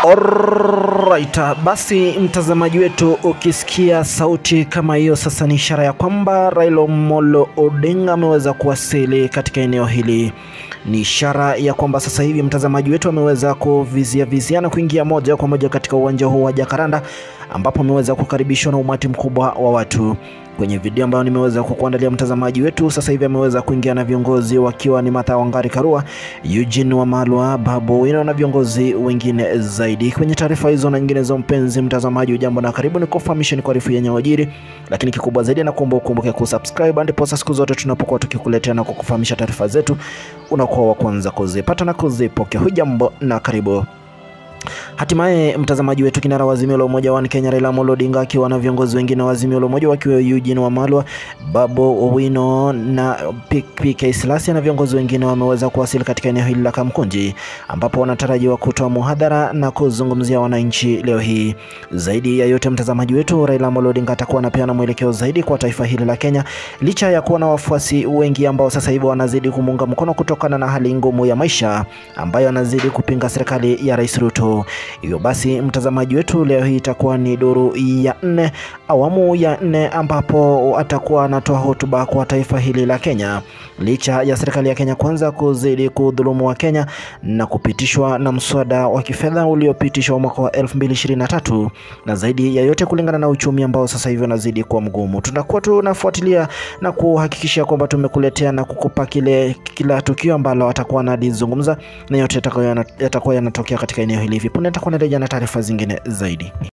Alright, basi mtazamaji wetu, ukisikia sauti kama hiyo, sasa ni ishara ya kwamba Raila Amolo Odinga ameweza kuwasili katika eneo hili. Ni ishara ya kwamba sasa hivi mtazamaji wetu ameweza kuvizia vizia na kuingia moja kwa moja katika uwanja huu wa Jacaranda ambapo ameweza kukaribishwa na umati mkubwa wa watu. Kwenye video ambayo nimeweza kukuandalia mtazamaji wetu, sasa hivi ameweza kuingia na viongozi wakiwa ni Martha Wangari Karua, Eugene Wamalwa, Babu Owino na viongozi wengine zaidi. Kwenye taarifa hizo na nyinginezo, mpenzi mtazamaji, ujambo na karibu, ni kufahamisha ni kuarifu yenye wajiri, lakini kikubwa zaidi na kuomba ukumbuke kusubscribe, ndipo siku zote tunapokuwa tukikuletea na kukufahamisha taarifa zetu unakuwa wa kwanza kuzipata na kuzipokea. Hujambo na karibu. Hatimaye mtazamaji wetu, kinara wa Azimio la Umoja wa Kenya Raila Amolo Odinga akiwa na viongozi wengine wa Azimio la Umoja wakiwa Eugene Wamalwa, Babu Owino na PK Silasia na viongozi wengine wameweza kuwasili katika eneo hili la Kamkunji ambapo wanatarajiwa kutoa muhadhara na kuzungumzia wananchi leo hii. Zaidi ya yote, mtazamaji wetu, Raila Amolo Odinga atakuwa anapeana mwelekeo zaidi kwa taifa hili la Kenya licha ya kuwa na wafuasi wengi ambao sasa hivi wanazidi kumuunga mkono kutokana na hali ngumu ya maisha ambayo anazidi kupinga serikali ya Rais Ruto. Hivyo basi mtazamaji wetu, leo hii itakuwa ni duru ya nne, awamu ya nne, ambapo atakuwa anatoa hotuba kwa taifa hili la Kenya, licha ya serikali ya Kenya kwanza kuzidi kudhulumu wa Kenya na kupitishwa na mswada wa kifedha uliopitishwa mwaka wa 2023 na zaidi ya yote, kulingana na uchumi ambao sasa hivi unazidi kuwa mgumu, tunakuwa tunafuatilia na kuhakikisha kwamba tumekuletea na kukupa kile kila tukio ambalo atakuwa analizungumza na yote yatakuwa yanatokea katika eneo hili. Hivi punde nitakuwa narejea na taarifa zingine zaidi.